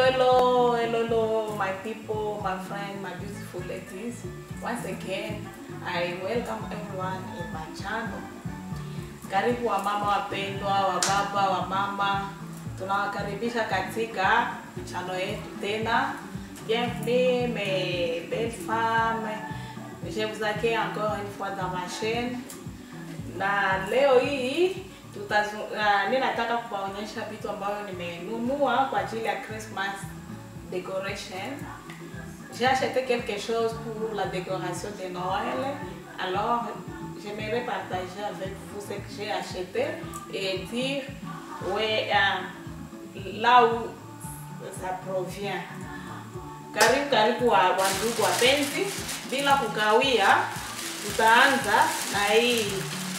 hello, hello, hello, my people, my friend, my beautiful ladies. Once again, I welcome everyone in my channel. Karibu wamama wapendwa, wababa, wamama, tunawakaribisha katika channel yetu tena. Bienvenue mes belles femmes. Je vous accueille encore une fois dans ma chaîne. Na leo hii tutazu, uh, ninataka kuwaonyesha vitu ambavyo nimenunua kwa ajili ya Christmas decoration. J'ai acheté quelque chose pour la décoration de Noël. Alors, j'aimerais partager avec vous ce que j'ai acheté et dire ouais, uh, là où ça provient. Karibu karibu wa, wa ndugu wapenzi, bila kukawia, tutaanza na hii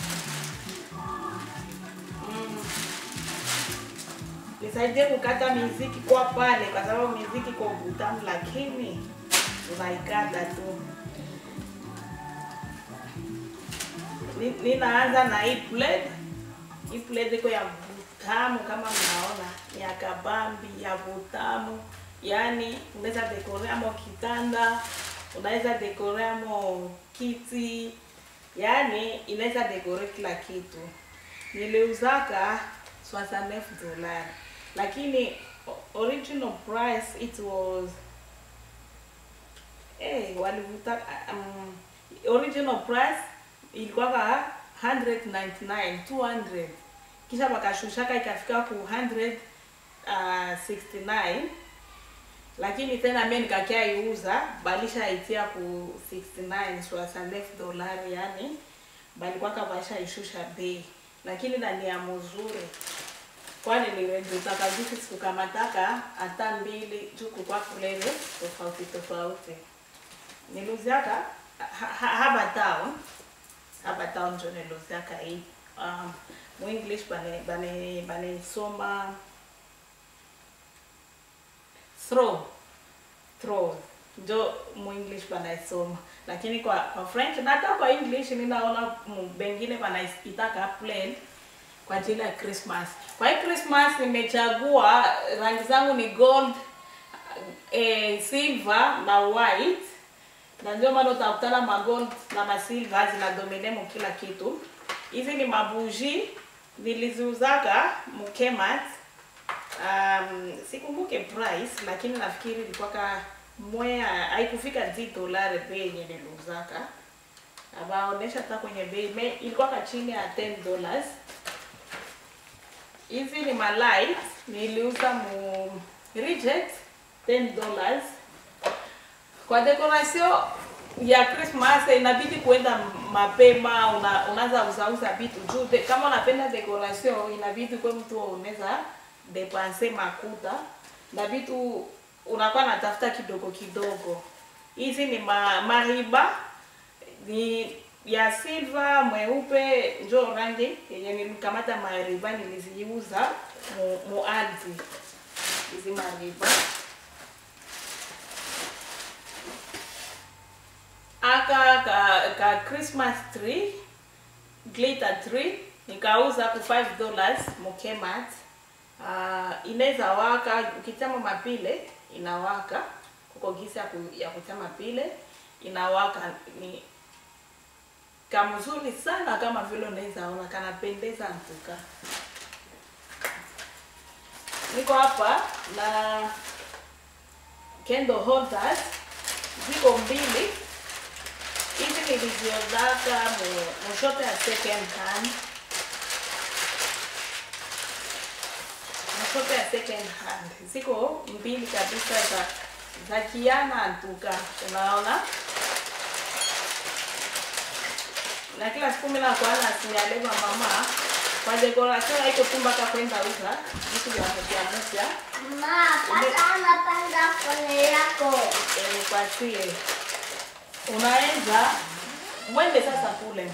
nisaidie kukata miziki kwa pale, kwa sababu miziki kwa utamu, lakini tunaikata tu. Ni- Ninaanza na hii plate. Hii plate iko ya vutamu kama mnaona, ni ya kabambi ya vutamu, yaani unaweza dekorea mo kitanda, unaweza dekorea mo kiti, yaani inaweza dekore kila kitu. Niliuzaka 69 dollars lakini o- original price it was eh walivuta um, original price ilikuwa ka 199 200 kisha wakashushaka ikafika ku 169 lakini tena mimi nikakia iuza balisha itia ku 69 69 dolari yani balikuwa kabasha ishusha bei lakini ndani ya mzuri kwani nilitaka juzi sikukamataka hata mbili juu kukwa kulele tofauti tofauti niluziaka ha, ha, haba town haba town njo niluziaka hii um, muenglish bane bane baneisoma throw throw njo muenglish banaisoma lakini kwa kwa french na hata kwa english ninaona mu- bengine banaitaka plain kwa ajili ya Christmas. Kwa hii Christmas nimechagua rangi zangu ni gold, eh, silver na white, na ndio maana utakutana magold na masilver zinadomine mu kila kitu. Hizi ni mabuji niliziuzaka Mukemat. Um, sikumbuke price lakini nafikiri ilikuwa ka mwea haikufika 10 dolari bei yenye niliuzaka. Abaonesha hata kwenye bei me- ilikuwa ka chini ya 10 dollars hizi ni malight niliuza mu reject 10 dollars kwa decoration ya Christmas inabidi kuenda mapema, una, unaanza uzauza vitu juu de, kama unapenda decoration inabidi kwa mtu unaweza depanse makuta na vitu unakuwa natafuta kidogo kidogo. Hizi ni ma, mariba ni ya silver mweupe njo rangi yenye nilikamata mariba niliziuza mu, mu Aldi hizi mariba aka ka, ka Christmas tree glitter tree nikauza ku 5 dollars mukemat. Uh, inaweza waka ukitama mapile inawaka kuko gisi ya, ku, ya kutama pile inawaka ni kamzuri sana kama vile unaweza ona kanapendeza mtuka. Niko hapa na candle holders ziko mbili hizi niliziozaka mu- mushope ya second hand mushope ya second hand ziko mbili kabisa za za kiana ntuka unaona na kila siku mimi nakuwa nasinyaleva mama kwa decoration haiko tu mpaka kwenda uza vitu vya mpya mpya Ma, pasa anapanga kone yako. eh, kwasie unaweza mwende sasa kule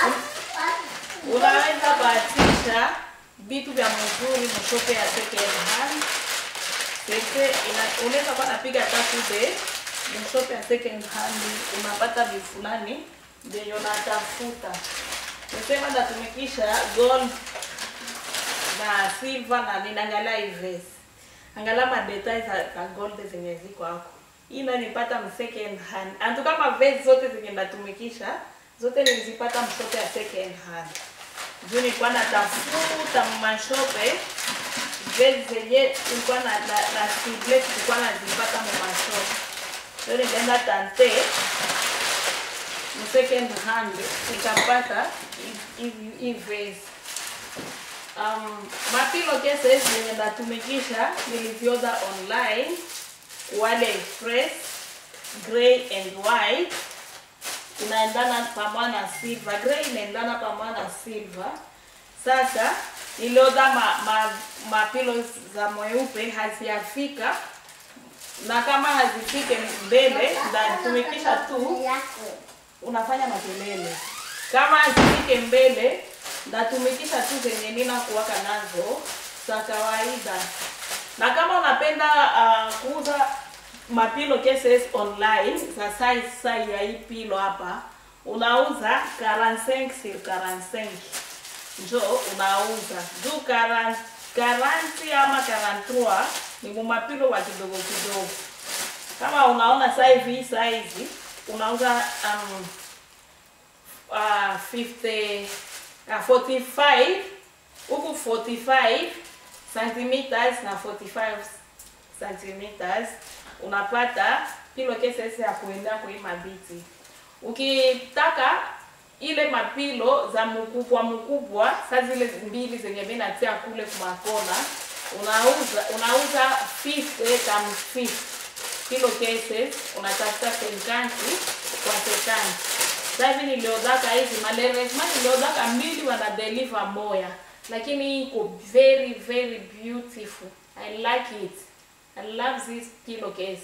unaweza bahatisha vitu vya mzuri mshope ya second hand Sese ina- unaweza kuwa napiga tatu de mshope ya second hand unapata vifulani vyenye unatafuta. Nisema natumikisha gold na silver na ninaangalia hii vest. Angalia madetail za, za gold zenye ziko hapo. Hii nayo nilipata m second hand. Antu kama vest zote zenye natumikisha zote nilizipata mshope ya second hand. Juu nilikuwa natafuta mashope vest zenye nilikuwa na na, na sleeveless nilikuwa nazipata mu mashope. Leo nilienda tante mu second hand nikapata hii- hii hii vest. Um, mapilo cases zenye natumikisha nilizioda online wale express gray and white inaendana pamoja na silver gray inaendana pamoja na silver sasa nilioda ma, ma, mapilo za mweupe haziyafika na kama hazifike mbele ndatumikisha tu yako. unafanya makelele kama hazifike mbele ndatumikisha tu zenye nina kuwaka nazo za kawaida na kama unapenda uh, kuuza mapilo cases online za size size ya hii pilo hapa unauza 45 sur 45 njo unauza juu 40 40 ama 43 ni mumapilo wa kidogo kidogo kama unaona size hii size unauza um, uh, 50 uh, 45 huku 45 centimeters na 45 centimeters unapata pilo cases ya kuendea kwa hii mabiti ukitaka ile mapilo za mkubwa mkubwa saa zile mbili zenye mimi natia kule kumakona unauza unauza 50 times 50 kilo cases unatafuta 50 kwa 50 sasa hivi niliodaka hizi malerezma niliodaka mbili wana deliver moya lakini hii iko very very beautiful i like it i love this kilo case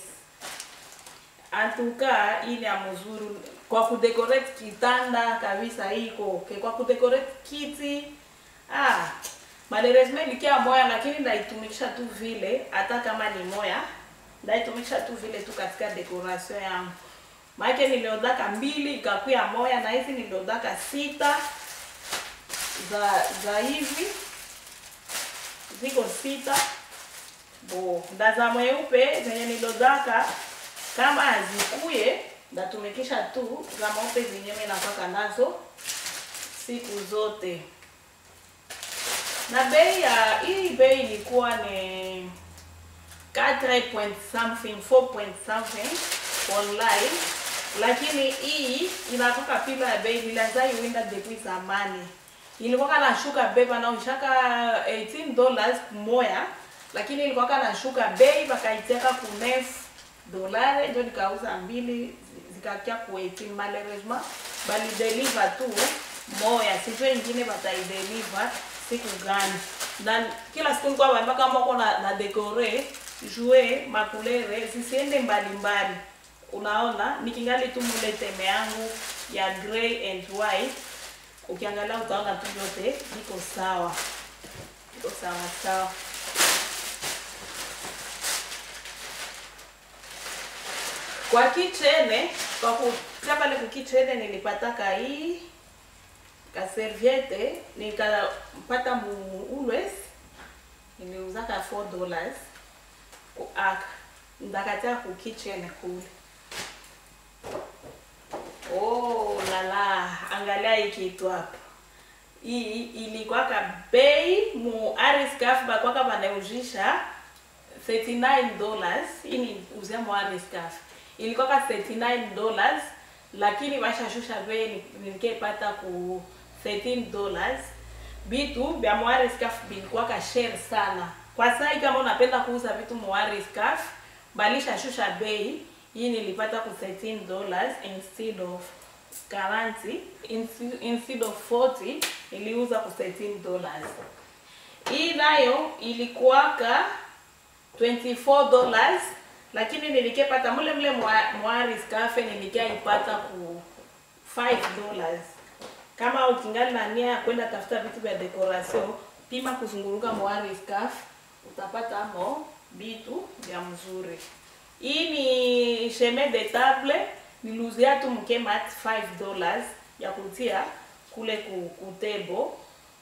antuka hii ni ya mzuri kwa kudecorate kitanda kabisa hii iko okay. kwa kudecorate kiti ah malerezma ilikia moya lakini ndaitumikisha tu vile hata kama ni moya ndaitumikisha tu vile tu katika decoration yangu maake niliodaka mbili ikakuya moya na hizi niliodaka sita za za hivi ziko sita bo nda za mweupe zenye nilodaka kama hazikuye ndatumikisha tu za mweupe zenye mimi napaka nazo siku zote na bei ya hii bei ilikuwa ni 4 point something 4 point something online lakini hii inatoka pila ya bei nilazai winda depuis zamani ilikuwa nashuka bei panaoshaka 18 dollars moya lakini ilikuwa nashuka bei pakaiteka ku 9 dolare ndio nikauza mbili zikakia ku 18 malheureusement bali deliver tu moya sijue ingine bataideliver siku gani na kila siku nilikuwa naambia kama uko na, na decore jue makulere zisiende mbali mbali unaona nikingali tu mule teme yangu ya gray and white ukiangalia utaona tu vyote viko sawa viko sawa sawa kwa kichene kwa kutia pale kukichene nilipataka hii kaserviete nikapata muulwes niliuzaka 4 dollars kuaka ndakatia kukichene kule Oh lala, angalia hii kitu hapa. Hii ilikwaka bei mu Ariscaf bakwaka banauzisha 39 dollars. Hii ni uzia mu Ariscaf. Ilikwaka 39 dollars lakini bashashusha bei nilikepata ku 13 dollars. Vitu vya mu Ariscaf bilikwaka share sana. Kwa sasa kama unapenda kuuza vitu mu Ariscaf, balisha shusha bei hii nilipata ku 13 dollars instead of 40 instead- instead of 40 niliuza ku 13 dollars hii nayo ilikuwaka 24 dollars lakini nilikepata mule mule mwa- mwaris cafe nilikiaipata ku 5 dollars kama ukingali na nia ya kwenda tafuta vitu vya decoration pima kuzunguruka mwaris cafe utapata mo vitu vya mzuri hii ni chemin de table niluzia tu mkemat 5 dollars ya kutia kule ku, kutebo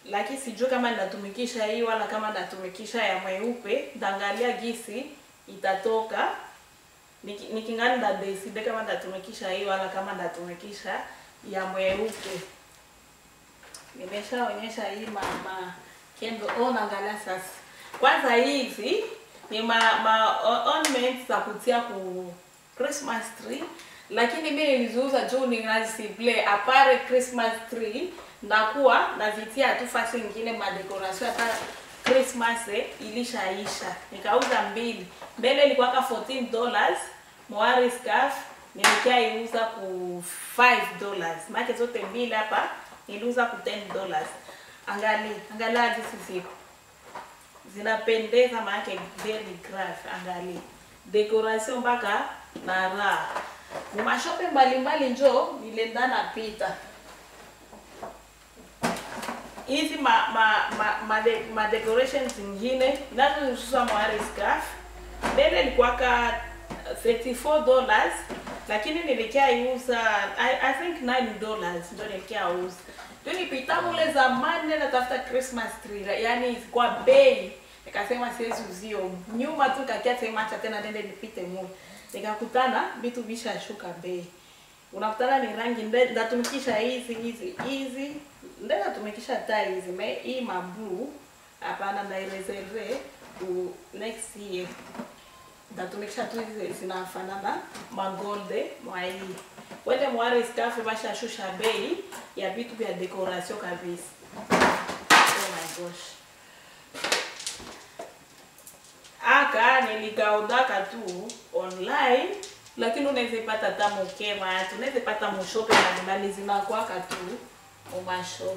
lakini sijui kama nitatumikisha hii wala kama nitatumikisha ya mweupe. Nitaangalia gisi itatoka Niki- nikingani nda decide kama nitatumikisha hii wala kama nitatumikisha ya mweupe. Nimeshaonyesha hii mama kendo. Oh, naangalia sasa. Kwanza hizi ni ma, ma o- ornaments za kutia ku Christmas tree, lakini mimi niliziuza juu ninazisible apare Christmas tree ndakuwa nazitia tu fasi ingine ma decoration hata Christmas eh, ilishaisha. Nikauza mbili. Mbele ilikuwa ka 14 dollars, Moari scarf nilikiaiuza ku 5 dollars. Maana zote mbili hapa niliuza ku 10 dollars. Angali, angalia jinsi ziko zinapendeza maanake very graph angali decoration mpaka na raha mashope mbalimbali njo nilenda napita hizi ma, ma, ma, ma, de, ma decorations zingine nazo nisusa mwari scarf mbele ilikuwaka 34 dollars lakini nilikia iuza I, I think 9 dollars ndo nilikia uza ndio nipita mule zamani nenda tafuta Christmas tree yani kwa bei nikasema siwezi uzio nyuma tu kakia sema acha tena nende nipite mule nikakutana vitu vishashuka bei unakutana ni rangi nde- ndatumikisha hizi hizi hizi nde natumikisha taa hizi me hii mablue hapana ndaireserve ku next year ndatumikisha tu hizi zinafanana magolde mwa hii wende mware staff bashashusha bei ya vitu vya decoration kabisa oh my gosh aka nilikaudaka tu online lakini unaweza ipata hata mukema tu unaweza ipata mushope mbalimbali zinakwaka tu umasho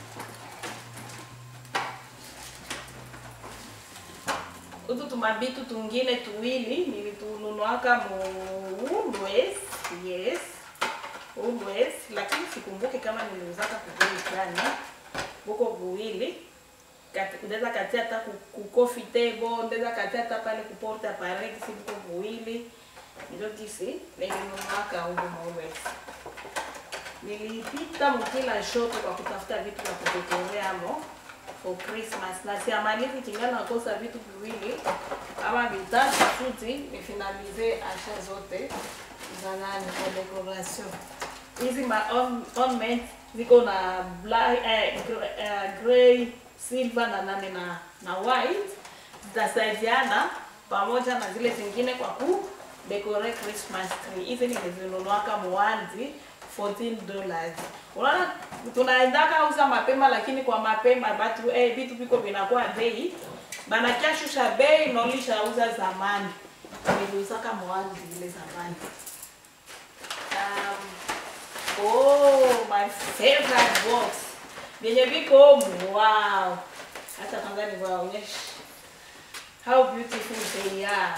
utu tumabitu tungine tuwili nilitununuaka mu Woolworths, yes Woolworths, lakini sikumbuke kama niliuzaka kubei gani buko buwili Kat- ndeza katia hata ku, ku coffee table ndeza katia hata pale ku porte appareil si buko buwili ndio kisi nilinunuaka huko Woolworths nilipita mkila shope kwa kutafuta vitu vya kudekoreamo for Christmas na siamalizi kingana nakosa vitu viwili ama vitatu suti nifinalize asha zote za nani kwa decoration. Hizi ma orn- ornament ziko na black, eh, gr- eh, gray, silver na nane na na white zitasaidiana pamoja na zile zingine kwa ku decorate Christmas tree. Hizi nimezinunuaka mwanzi 14 dollars. Unaona tunaendaka uza mapema lakini kwa mapema batu eh, vitu viko vinakuwa bei. Banakia shusha bei na ulishauza zamani. Niliuzaka mwanzi ile zamani. Um, oh, my favorite box. Vyenye viko humu, wow. Hata kwanza niwaonyeshe how beautiful they are.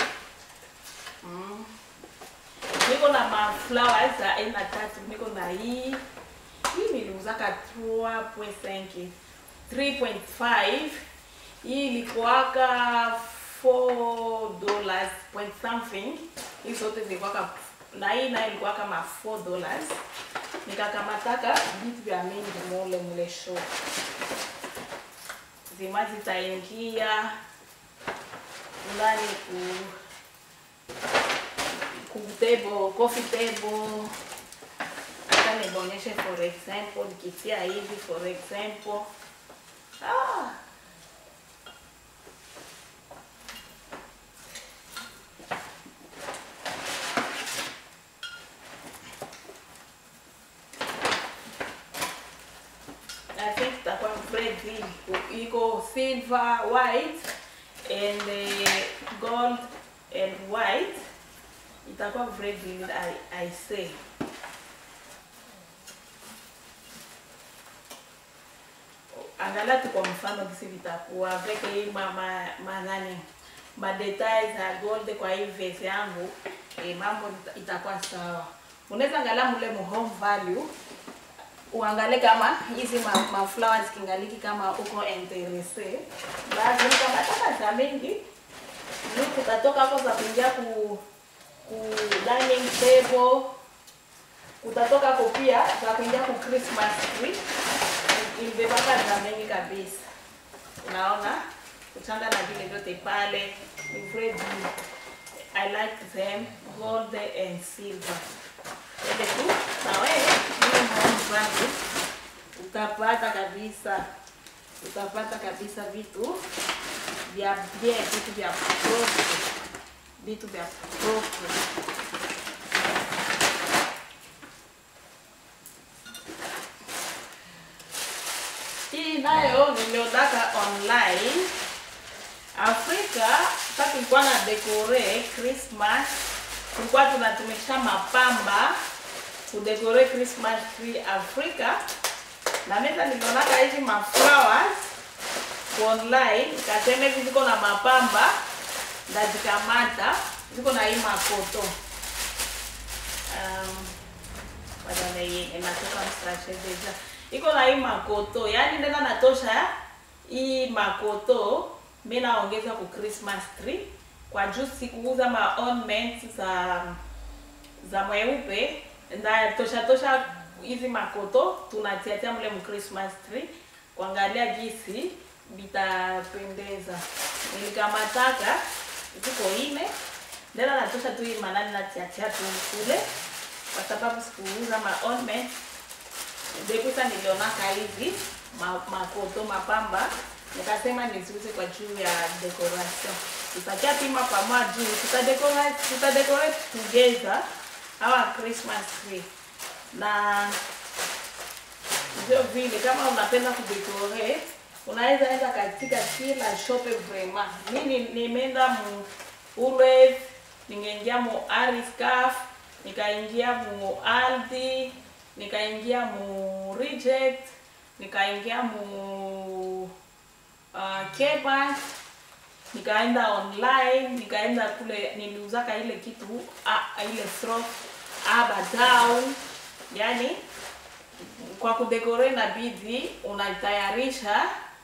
Mm. Niko na ma flowers za aina tatu. Niko na hii hii niliuzaka 3.5 3.5 hii ilikuwaka 4 dollars point something. Hii zote zilikuwaka na hii nayo ilikuwa kama 4 dollars. Nikakamataka vitu vya mingi mule mule show zima zitaingia ndani ku ku table, coffee table. Hata nionyeshe for example, nikitia hivi for example. Ah. I think itakuwa red green. Iko silver, white and uh, gold and white itakuwa very vivid I, I say. Angalia tu kwa mfano kisi vitakuwa veke hii ma, ma, ma nani ma details za gold kwa hii vase yangu eh, mambo ita- itakuwa sawa. Unaweza angalia mule mu home value uangalie kama hizi ma, ma flowers kingaliki kama uko interese. Basi kama taka za mingi ni kutatoka hapo za kuingia ku ku dining table kutatoka hapo pia za kuingia ku Christmas tree ilibebaka na mengi kabisa. Unaona kuchanga na vile vyote pale ni very I like them gold and silver. Ile tu na wewe ile maoni zangu utapata kabisa, utapata kabisa vitu vya bien, vitu vya propre, vitu vya propre. Hii nayo niliodaka online Afrika. Sasa tulikuwa na dekore Christmas, tulikuwa tunatumikisha mapamba kudekore Christmas tree Afrika, na mimi nilionaka hizi maflowers online, nikasema hivi ziko na mapamba ndazikamata, ziko na hii makoto um, badala hii inatoka msashe deja iko na hii makoto, yaani ndena natosha hii makoto, mimi naongeza ku Christmas tree kwa juu sikuuza ma ornaments za za mweupe nda tosha tosha hizi makoto tunatiatia mle mu Christmas tree kuangalia jinsi vitapendeza. Nilikamataka ziko ine ndena natosha tu hii manani natiatia tu kule, kwa sababu sikuuza ma ornaments Dekusa nilionaka hizi ma, makoto mapamba, nikasema niziuze kwa juu ya decoration. Tutakia pima pamoja juu, tutadecorate tutadecorate together our Christmas tree. Na ndio vile kama unapenda kudecorate unaweza enda katika kila shop vraiment. Mimi nimeenda mu Woolworths, ningeingia mu Ariscaf, nikaingia mu Aldi, nikaingia mu reject nikaingia mu uh, Kbank nikaenda online nikaenda kule niliuzaka ile kitu uh, ile throw aba down yani kwa kudekore na bidhi unatayarisha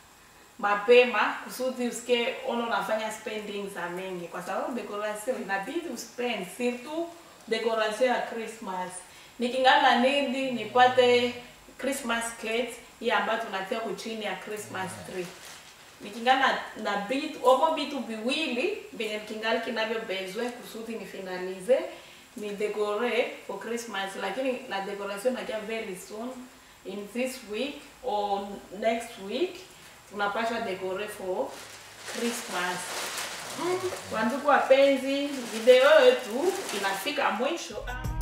mapema kusudi usike ono unafanya spending za mengi, kwa sababu decoration inabidi uspend, surtout decoration ya Christmas nikingana nidi nipate Christmas cake hii ambayo tunatia kuchini ya Christmas tree. Nikingana na bitu opo bitu viwili venye kingali kinavyo bezwe kusudi ni finalize ni decore for Christmas, lakini na decoration nakia very soon in this week or next week tunapasha decore for Christmas. Kwa ndugu wapenzi, video yetu inafika mwisho.